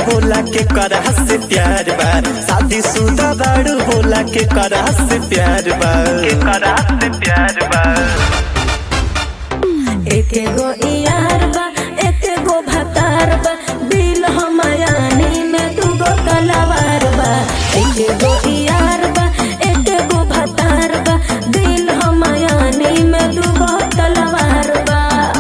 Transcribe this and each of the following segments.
बोला के करा से प्यार बा शादी शुदा बाड़ू बोला के करा से प्यार बा के करा से प्यार बा एके गो यार बा एके गो भतार बा दिल हमायानी में दू गो तलवार बा एके गो यार बा एके गो भतार बा दिल हमायानी में दू गो तलवार बा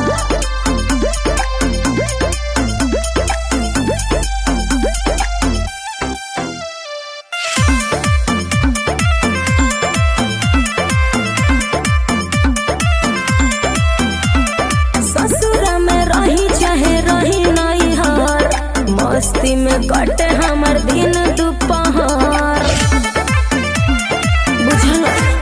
ससुर में रही चाहे रही नहीं हार मस्ती में कटे हमर दिन दोपहर बुझल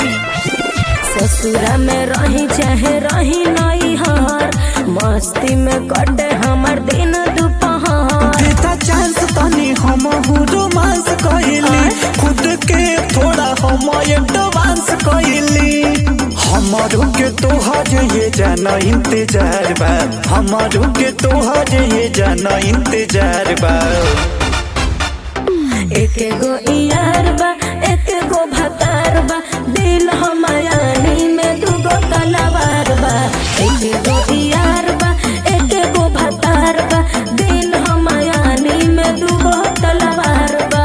ससुर में रही चाहे रही नहीं हार मस्ती में कटे हमर दिन दोपहर देता चांस तनी हम रोमांस कइली खुद के थोड़ा हम एडवांस कइली हमारो के तोहर ये जाना इंतजार बा हमारो के तोहर ये जाना इंतजार बा एके गो यार बा एके गो भतार बा दिल हमायानी में दूगो तलवार बा एके गो यार बा एके गो भतार बा दिल हमायानी में दूगो तलवार बा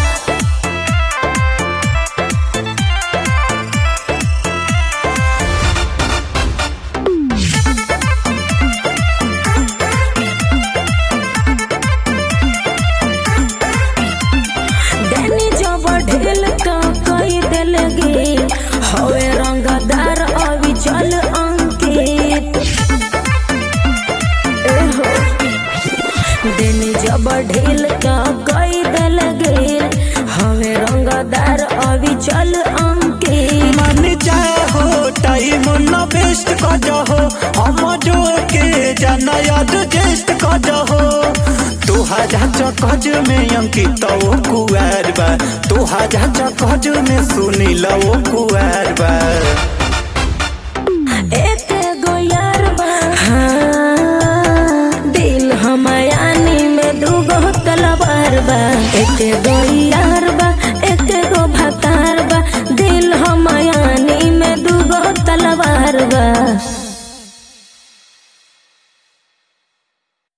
देनी जब ढेल का कई दिल गे हवे रंगदार अभी चल अंकित एहो देनी जब ढेल का कई दिल गे हवे रंगदार अभी चल अंकित मन जाए हो टाइम न वेस्ट कर जाओ हम जो के जाना याद जेस्ट कर जाओ तुहारा चकज में अंकित ओ कुआर बा तुहारा चकज में सुनील ओ कुआर बा एक गो यार बा हाँ, दिल हमायानी में दूगो तलवार बा एक गो